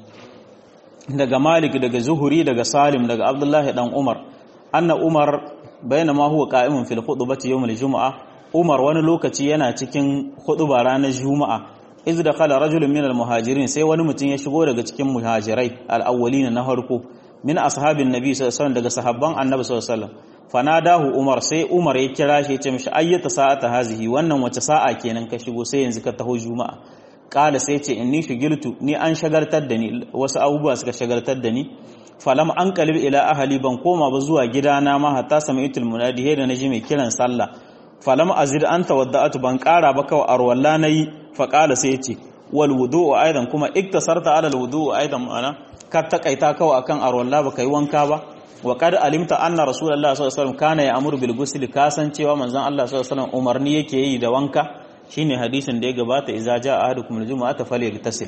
Speaker 1: daga malik daga zuhuri daga salim daga abdullahi dan umar anna umar bainama huwa qa'imun fil khutbati yawm al-jum'a umar wani lokaci yana cikin khutba ranar juma'a iz dakhala rajulun min al-muhajirin sai wani mutum ya shigo daga cikin muhajirai al-awwalina na harko min ashabin nabi sallallahu alaihi wasallam daga sahabban annabi sallallahu alaihi wasallam fanadahu umar sai umar ya kira shi ya ce mishi ayyata sa'ata hazihi wannan wace sa'a kenan ka shigo sai yanzu ka taho juma'a kala sai ce inni shigiltu ni an shagaltar da ni wasu abubuwa suka shagaltar da ni falam an kalib ila ahali ban koma ba zuwa gidana ma hatta sami'tul munadi da naji mai kiran sallah falam azid an tawadda'atu ban kara ba kawai arwalla nayi fa kala sai ce wal wudu'u aidan kuma iktasarta ala al wudu'u aidan ma'ana ka takaita kawai akan arwalla ba kai wanka ba wa qad alimta anna rasulullahi sallallahu alaihi wasallam kana ya'muru bil ghusl kasancewa manzon Allah sallallahu alaihi wasallam umarni yake yi da wanka shine hadisin da ya gabata idza jaa ahadukum al-jumu'ata falyagtasil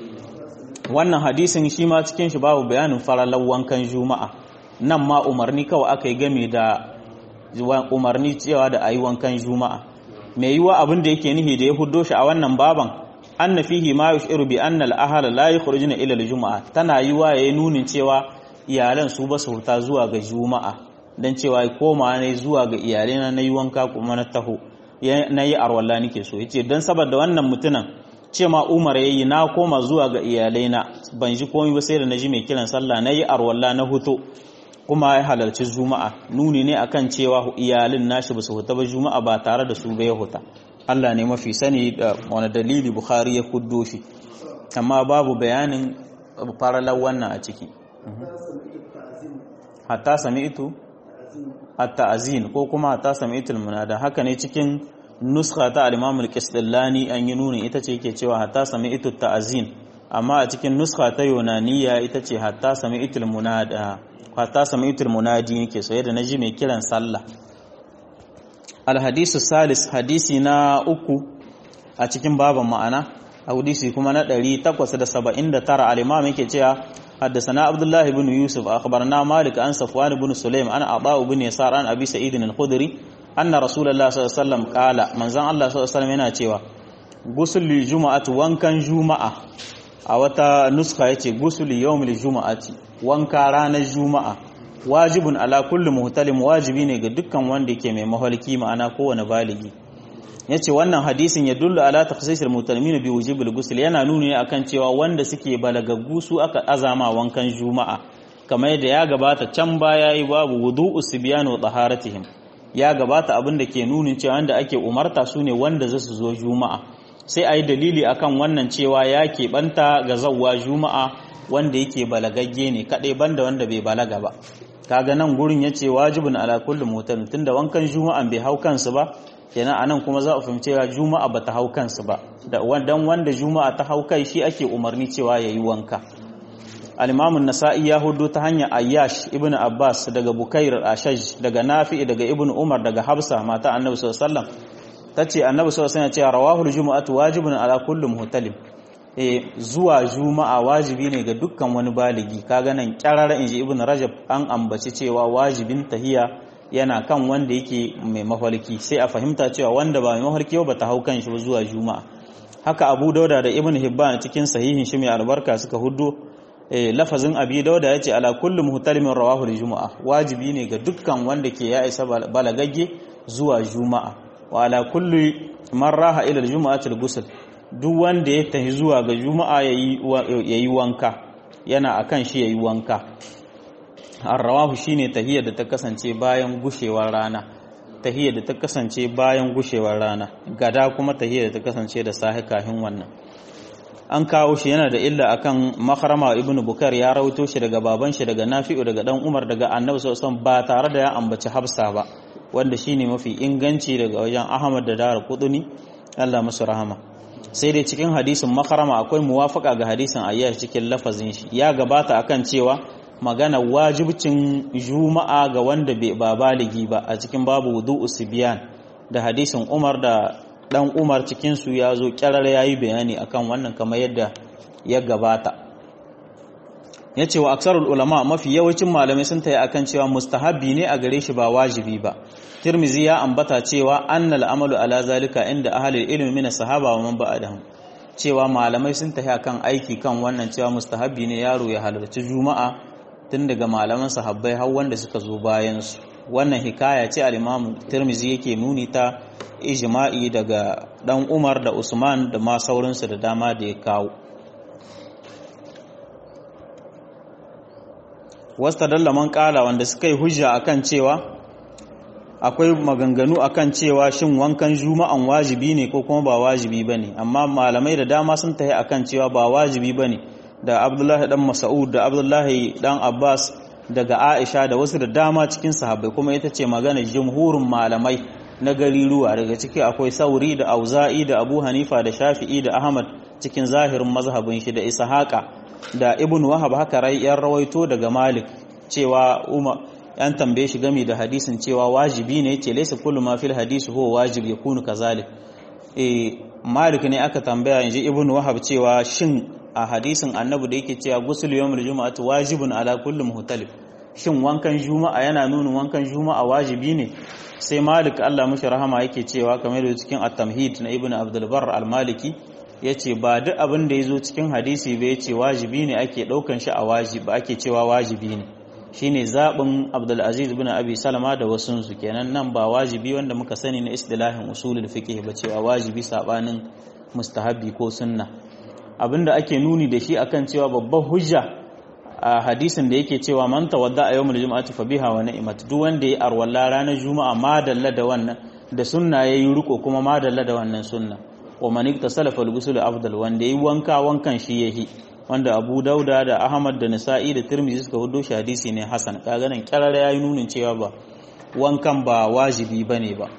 Speaker 1: wannan hadisin shi ma cikin shi babu bayanin faralan wankan juma'a nan ma umarni kawai aka yi game da umarni cewa da ayi wankan juma'a mai yiwa abin da yake nihi da ya huddo shi a wannan baban anna fihi ma yushiru bi anna al-ahla la yakhrujuna ila al-jumu'a tana yiwa yayi nunin cewa iyalan su ba su huta zuwa ga juma'a dan cewa koma ne zuwa ga iyalai na yi wanka kuma na taho na yi arwalla nake so yace dan saboda wannan mutunan ce ma Umar yayi na koma zuwa ga iyalai na ban ji komai ba sai da naji mai kiran sallah nayi arwalla na huto kuma ya halarci juma'a nuni ne akan cewa iyalin nashi ba su huta ba juma'a ba tare da su ba ya huta Allah ne mafi sani da wani dalili Bukhari ya kuddo shi amma babu bayanin faralar wannan a ciki hatta sami'tu at-ta'zin ko kuma hatta sami'tul munada haka ne cikin nuskha ta al-Imam al-Qistillani an yi nuni ita ce yake cewa hatta sami'tu at-ta'zin amma a cikin nuskha ta Yunaniya ita ce hatta sami'tul munada hatta sami'tul munadi yake so yadda naji mai kiran sallah al-hadisu salis hadisi na uku a cikin baban ma'ana hadisi kuma na 879 al-Imam yake cewa حدثنا عبد الله بن يوسف أخبرنا مالك عن صفوان بن سليم عن عطاء بن يسار عن أبي سعيد الخدري أن رسول الله صلى الله عليه وسلم قال من زان الله صلى الله عليه وسلم yana cewa gusul juma'atu wankan juma'a a wata nuska yace gusul yawmil juma'ati wanka ranar juma'a wajibun ala kulli muhtalim wajibi ne ga dukkan wanda yake mai mahalki ma'ana kowane baligi yace wannan hadisin ya dullu ala takhsisil mutalimin bi wujibil ghusl yana nuni ne akan cewa wanda suke balagaggu su aka azama wankan juma'a kamar yadda ya gabata can baya yi babu wudu'u sibyan wa taharatihim ya gabata abin da ke nunin cewa wanda ake umarta su ne wanda zasu zo juma'a sai ayi dalili akan wannan cewa ya keɓanta ga zawwa juma'a wanda yake balagagge ne kadai banda wanda bai balaga ba kaga nan gurin yace wajibun ala kulli mutalim tunda wankan juma'an bai hau kansu ba kenan anan kuma za a fahimci cewa juma'a bata hau kansu ba da dan wanda juma'a ta hau kai shi ake umarni cewa yayi wanka al-imam an-nasa'i ya hudu ta hanyar ayyash ibn abbas daga bukair al-ashaj daga nafi daga ibn umar daga hafsa mata annabi sallallahu alaihi wasallam tace annabi sallallahu alaihi wasallam ya ce rawahul jumu'atu wajibun ala kulli muhtalim eh zuwa juma'a wajibi ne ga dukkan wani baligi kaga nan kyarara inji ibn rajab an ambaci cewa wajibin tahiya yana kan wanda yake mai mafarki sai a fahimta cewa wanda ba mai mafarki ba ta hau kan shi ba zuwa juma'a haka abu dauda da ibn hibban cikin sahihin shi mai albarka suka huddo lafazin abi dauda ya ce ala kulli muhtalimin rawahu juma'a wajibi ne ga dukkan wanda ke ya isa balagagge zuwa juma'a wa ala kulli man raha ila juma'ati al-ghusl duk wanda ya tafi zuwa ga juma'a yayi wanka yana akan shi yayi wanka ar-rawahu shine tahiyar da ta kasance bayan gushewar rana tahiyar da ta kasance bayan gushewar rana gada kuma tahiyar da ta kasance da sahi kafin wannan an kawo shi yana da illa akan makarama ibnu bukar ya rawaito shi daga baban shi daga nafi'u daga dan umar daga annabi sallallahu ba tare da ya ambaci hafsa ba wanda shine mafi inganci daga wajen ahmad da dara kuduni Allah musu rahama sai dai cikin hadisin makarama akwai muwafaka ga hadisin ayyash cikin lafazin shi ya gabata akan cewa magana wajibcin juma'a ga wanda ba baligi ba a cikin babu wudu'u sibyan da hadisin umar da dan umar cikinsu ya zo kyarar ya yi bayani akan wannan kamar yadda ya gabata ya ce wa aksarul ulama mafi yawancin malamai sun tayi akan cewa mustahabbi ne a gare shi ba wajibi ba tirmizi ya ambata cewa annal amalu ala zalika inda ahlul ilmi min sahaba wa man ba'dahum cewa malamai sun tayi akan aiki kan wannan cewa mustahabbi ne yaro ya halarci juma'a tun daga malaman sahabbai har wanda suka zo bayan su wannan hikaya ce al-imam tirmizi yake nuni ta ijma'i daga dan umar da usman da ma sauransu da dama da ya kawo wasta dallaman kala wanda suka yi hujja akan cewa akwai maganganu akan cewa shin wankan juma'an wajibi ne ko kuma ba wajibi bane amma malamai da dama sun tahi akan cewa ba wajibi bane da abdullahi dan mas'ud da abdullahi dan abbas daga aisha da wasu da dama cikin sahabbai kuma ita ce magana jumhurin malamai na gariruwa daga ciki akwai sauri da auza'i da abu hanifa da shafi'i da ahmad cikin zahirin mazhabin shi da ishaqa da ibn wahab haka rai yan rawaito daga malik cewa umar yan tambaye shi game da hadisin cewa wajibi ne ce laysa kullu ma fil hadisi huwa wajib yakunu kazalik eh malik ne aka tambaya yanzu ibn wahab cewa shin a hadisin annabi da yake cewa ghusl yawmul jumu'ati wajibun ala kulli muhtalif shin wankan juma'a yana nuna wankan juma'a wajibi ne sai malik Allah mushi rahama yake cewa kamar da cikin at-tamhid na ibn abdul barr al-maliki yace ba duk abin da yazo cikin hadisi ba yace wajibi ne ake daukan shi a wajibi ake cewa wajibi ne shine zabin abdul aziz ibn abi salama da wasun su kenan nan ba wajibi wanda muka sani na istilahin usulul fiqh ba cewa wajibi sabanin mustahabi ko sunna abinda ake nuni da shi akan cewa babban hujja a hadisin da yake cewa man tawadda a yawmul jumu'ati fa biha wa ni'mat duk wanda ya arwalla ranar juma'a ma dalla da wannan da sunna yayi riko kuma ma dalla da wannan sunna wa man iktasala fal ghusl afdal wanda yayi wanka wankan shi yahi wanda Abu Dauda da Ahmad da Nasa'i da Tirmidhi suka hudo shi hadisi ne hasan kaga nan kirara yayi nunin cewa ba wankan ba wajibi bane ba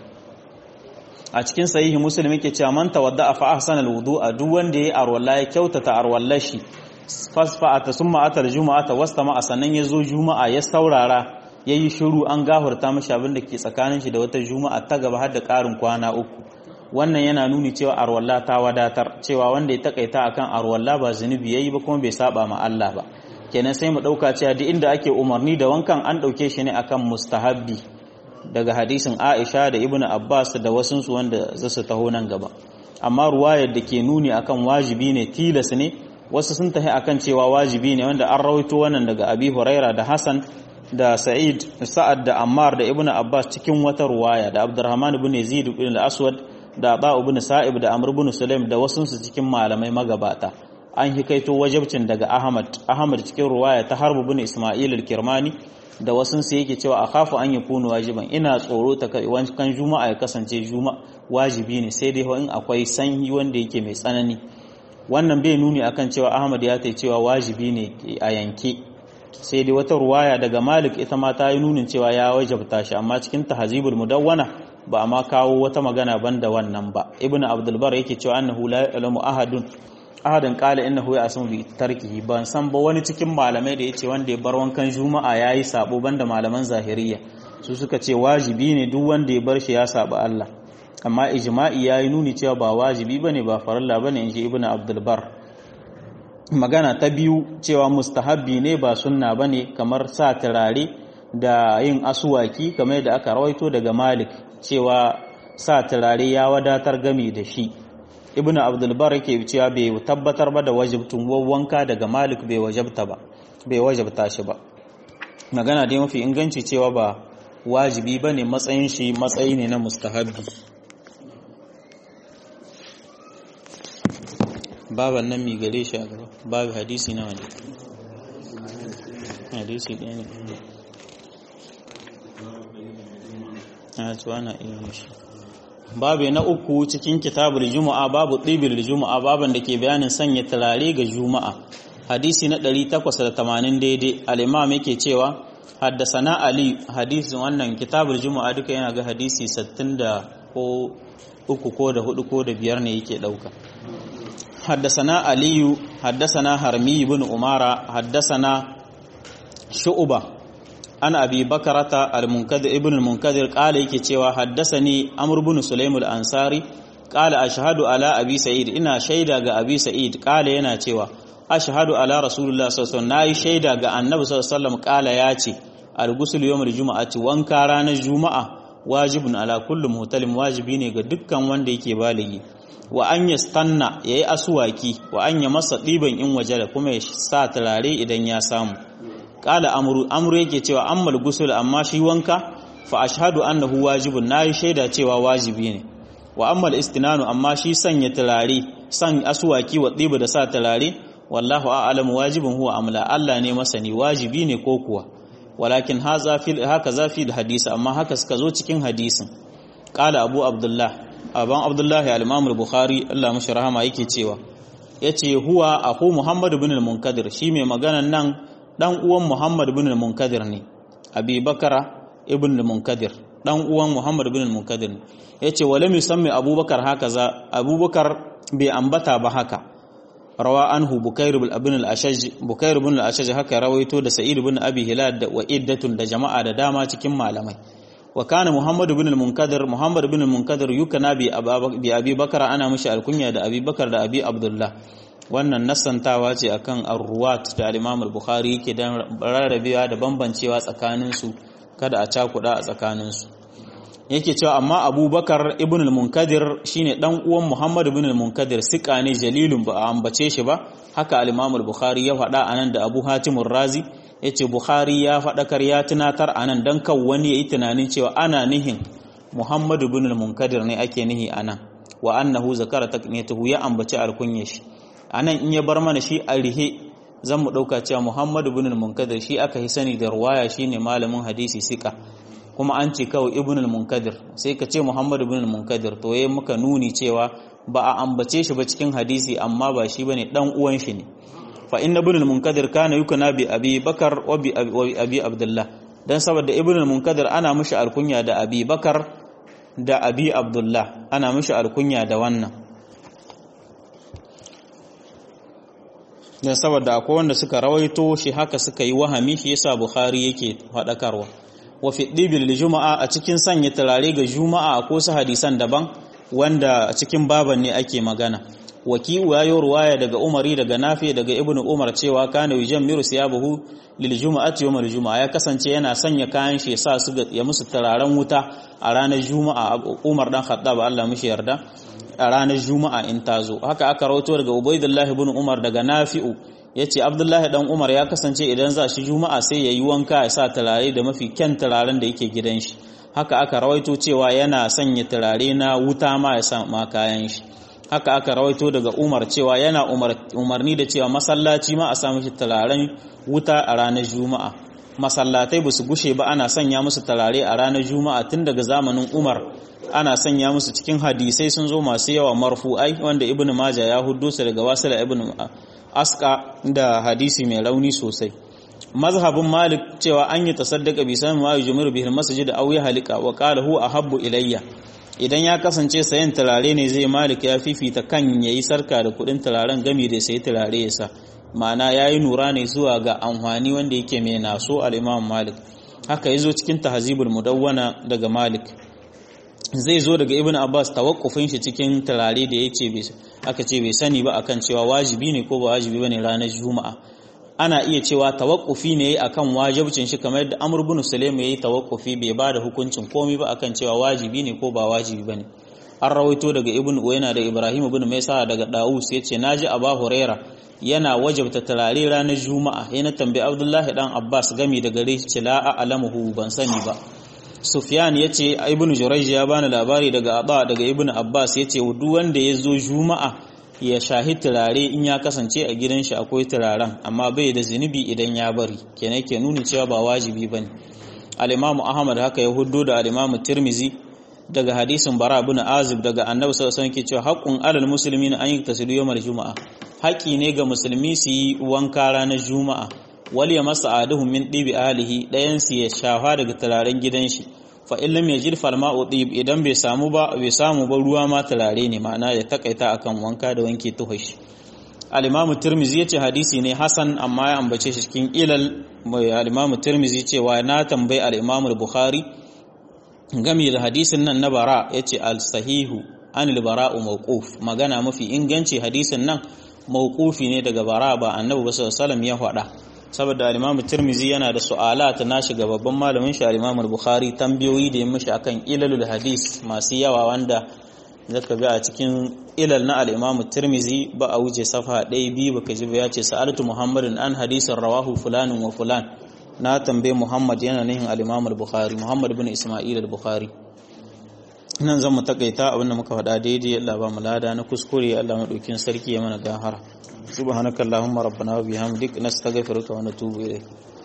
Speaker 1: a cikin sahihi muslim yake cewa man tawadda fa ahsana alwudu'a duk wanda yayi arwalla ya kyautata arwallar shi fasfa'ata summa atal juma'ata wastama sannan yazo juma'a ya saurara yayi shiru an gahurta mashi abin da ke tsakanin shi da wata juma'a ta gaba har da karin kwana uku wannan yana nuni cewa arwalla ta wadatar cewa wanda ya takaita akan arwalla ba zunubi yayi ba kuma bai saba ma Allah ba kenan sai mu dauka cewa duk inda ake umarni da wankan an dauke shi ne akan mustahabbi daga hadisin Aisha da Ibn Abbas da wasunsu wanda za su taho nan gaba amma ruwayar da ke nuni akan wajibi ne tilas ne wasu sun tahi akan cewa wajibi ne wanda an rawaito wannan daga Abi Huraira da Hassan da Sa'id Sa'ad da Ammar da Ibn Abbas cikin wata ruwaya da Abdurrahman ibn Yazid ibn al-Aswad da Aba ibn Sa'ib da Amr ibn Sulaim da wasunsu cikin malamai magabata an hikaito wajibcin daga Ahmad Ahmad cikin ruwaya ta Harb ibn Isma'il al-Kirmani da wasun sai yake cewa akhafu an yakunu wajiban ina tsoro ta kan juma'a ya kasance juma'a wajibi ne sai dai in akwai sanyi wanda yake mai tsanani wannan bai nuni akan cewa Ahmad ya tai cewa wajibi ne a yanke sai dai wata ruwaya daga Malik ita ma ta yi nunin cewa ya wajabta shi amma cikin tahzibul mudawwana ba ma kawo wata magana banda wannan ba Ibn Abdul Bar yake cewa annahu la ya'lamu ahadun ahadin qala innahu ya'sum bi tarkihi ban san ba wani cikin malamai da yace wanda ya bar wankan juma'a yayi sabo banda malaman zahiriya su suka ce wajibi ne duk wanda ya bar shi ya saba Allah amma ijma'i yayi nuni cewa ba wajibi bane ba farilla bane inji ibnu abdul bar magana ta biyu cewa mustahabbi ne ba sunna bane kamar sa turare da yin asuwaki kamar da aka rawaito daga malik cewa sa turare ya wadatar gami da shi ibnu abdulbar yake cewa bai tabbatar ba da wajibtun wanka daga malik bai wajabta ba bai wajabta shi ba magana dai mafi inganci cewa ba wajibi ba ne matsayin shi matsayi ne na mustahabbi baban nan mi gare shi a gaba babu hadisi na wani hadisi ɗaya ne a tuwa na iya shi babu na uku cikin kitabul juma'a babu ɗibir juma'a baban da ke bayanin sanya turare ga juma'a hadisi na 880 daidai al-imam yake cewa haddasana ali hadisin wannan kitabul juma'a duka yana ga hadisi 60 da ko uku ko da hudu ko da biyar ne yake dauka haddasana aliyu haddasana harmi ibn umara haddasana shu'ba an abi bakarata al-munkadir ibn al-munkadir qala yake cewa haddasani amr ibn sulaim al-ansari qala ashhadu ala abi sa'id ina shaida ga abi sa'id qala yana cewa ashhadu ala rasulullah sallallahu alaihi wasallam nayi shaida ga annabi sallallahu alaihi wasallam qala yace al-ghusl yawm al-jum'ati wanka ranar juma'a wajibun ala kulli muhtalim wajibi ne ga dukkan wanda yake baligi wa an yastanna yayi aswaki wa an ya masa diban in waje da kuma ya sa turare idan ya samu qala amru amru yake cewa ammal ghusl amma shi wanka fa ashhadu annahu wajibun nayi shaida cewa wajibi ne wa ammal istinanu amma shi sanya turare san aswaki wa diba da sa turare wallahu a'lamu wajibun huwa amla Allah ne masani wajibi ne ko kuwa walakin haza fil haka zafi da hadisi amma haka suka zo cikin hadisin qala abu abdullah aban abdullahi al-imam al-bukhari Allah mashi rahama yake cewa yace huwa aku muhammad ibn al-munkadir shi mai maganan nan dan uwan muhammad ibn al-munkadir ne abi bakara ibn al-munkadir dan uwan muhammad ibn al-munkadir ne yace walam yusammi abubakar haka za abubakar bai ambata ba haka rawa anhu bukair ibn al-ashaj bukair ibn al-ashaj haka rawaito da sa'id ibn abi hilal da wa'iddatun da jama'a da dama cikin malamai wa kana muhammad ibn al-munkadir muhammad ibn al-munkadir yukana bi bi abi bakar ana mishi alkunya da abi bakar da abi abdullah wannan nassantawa ce akan ar-ruwat da al-imam al-bukhari yake dan rarrabewa da bambancewa tsakanin su kada a cakuda a tsakanin su yake cewa amma abubakar ibn al-munkadir shine dan uwan muhammad ibn al-munkadir sika ne jalilun ba a ambace shi ba haka al-imam al-bukhari ya faɗa anan da abu hatim razi yace bukhari ya faɗakar ya tunatar anan dan kan wani yayi tunanin cewa ana nihin muhammad ibn al-munkadir ne ake nihi anan wa annahu zakara takniyatuhu ya ambace alkunya shi anan in ya bar mana shi a rihe zan mu dauka cewa muhammad ibn al-munkadir shi aka yi sani da ruwaya shine malamin hadisi sika kuma an ce kawai ibn al-munkadir sai ka ce muhammad ibn al-munkadir to yayin muka nuni cewa ba a ambace shi ba cikin hadisi amma ba shi bane dan uwan shi ne fa inna ibn al-munkadir kana yukuna bi abi bakar wa bi abi abdullah dan saboda ibn al-munkadir ana mishi alkunya da abi bakar da abi abdullah ana mishi alkunya da wannan dan saboda akwai wanda suka rawaito shi haka suka yi wahami shi yasa bukhari yake faɗakarwa wa fi ɗibil juma'a a cikin sanya turare ga juma'a ko su hadisan daban wanda a cikin baban ne ake magana waki'u ya yi ruwaya daga umari daga nafi daga ibnu umar cewa kana yujan miru siyabahu lil juma'ati yawmal juma'a ya kasance yana sanya kayan shi sa su ya musu turaren wuta a ranar juma'a umar dan khattab Allah mishi yarda a ranar juma'a in tazo haka aka rawaito daga ubaidullah ibn umar daga nafi'u ya ce abdullahi dan umar ya kasance idan za shi juma'a sai ya yi wanka ya sa turare da mafi kyan turaren da yake gidan shi haka aka rawaito cewa yana sanya turare na wuta ma ya sa ma kayan shi haka aka rawaito daga umar cewa yana umarni da cewa masallaci ma a sa mishi turaren wuta a ranar juma'a masallatai ba su gushe ba ana sanya musu turare a ranar juma'a tun daga zamanin umar ana sanya musu cikin hadisai sun zo masu yawa marfu'ai wanda ibnu maja ya huddo su daga wasila ibnu aska da hadisi mai rauni sosai mazhabin malik cewa an yi tasaddaka bi sami ma yujmiru bihi masjid aw ya halika wa qala hu ahabbu ilayya idan ya kasance sayan turare ne zai malik ya fifita kan yayi sarka da kudin turaren gami da sai turare ya sa ma'ana yayi nura ne zuwa ga amfani wanda yake mai naso al-imam malik haka yazo cikin tahzibul mudawwana daga malik zai zo daga ibn abbas tawakkufin shi cikin turare da yace aka ce bai sani ba akan cewa wajibi ne ko ba wajibi bane ranar juma'a ana iya cewa tawakkufi ne akan wajibcin shi kamar yadda Amr ibn Sulaim yayi tawakkufi bai ba da hukuncin komai ba akan cewa wajibi ne ko ba wajibi bane an rawaito daga Ibn Uyayna da Ibrahim ibn Maisa daga Dawus yace naji Aba Huraira yana wajabta turare ranar Juma'a yana tambayi Abdullahi dan Abbas gami da gare shi la a'lamuhu ban sani ba Sufyan yace Ibn Jurayj ya bani labari daga Aba daga Ibn Abbas yace duk wanda ya zo Juma'a ya shahi turare in ya kasance a gidan shi akwai turaren amma bai da zunubi idan ya bari kenan ke nuni cewa ba wajibi bane al-Imam Ahmad haka ya huddo da al-Imam Tirmizi daga hadisin Bara ibn Azib daga Annabi sallallahu alaihi wasallam ke cewa haqqun alal muslimin an yaktasilu yawmal juma'a haƙi ne ga musulmi su yi wanka ranar juma'a wal ya masa aduhum min dibi ahlihi dayan su ya shafa daga turaren gidan shi fa in lam yajid fal ma'u tib idan bai samu ba bai samu ba ruwa ma turare ne ma'ana ya takaita akan wanka da wanke tuhashi al-imamu tirmizi yace hadisi ne hasan amma ya ambace shi cikin ilal al-imamu tirmizi cewa na tambayi al-imamu bukhari game da hadisin nan na bara yace al-sahihu an al-bara'u mawquf magana mafi inganci hadisin nan mawqufi ne daga bara ba annabi sallallahu alaihi wasallam ya faɗa saboda al-Imam Tirmizi yana da su'alat na shiga babban malamin shi al-Imam Bukhari tambayoyi da ya mishi akan ilalul hadis masu yawa wanda zaka ga a cikin ilal na al-Imam Tirmizi ba a wuce safa ɗaya biyu baka ji ba ya ce sa'altu Muhammadin an hadisin rawahu fulanin wa fulan na tambaye Muhammad yana nihin al-Imam Bukhari Muhammad ibn Isma'il al-Bukhari nan zan mu takaita abinda muka faɗa daidai Allah ba mu lada na kuskure Allah madaukin sarki ya mana gahara subhanakallahumma rabbana wa bihamdik nastaghfiruka wa natubu ilayk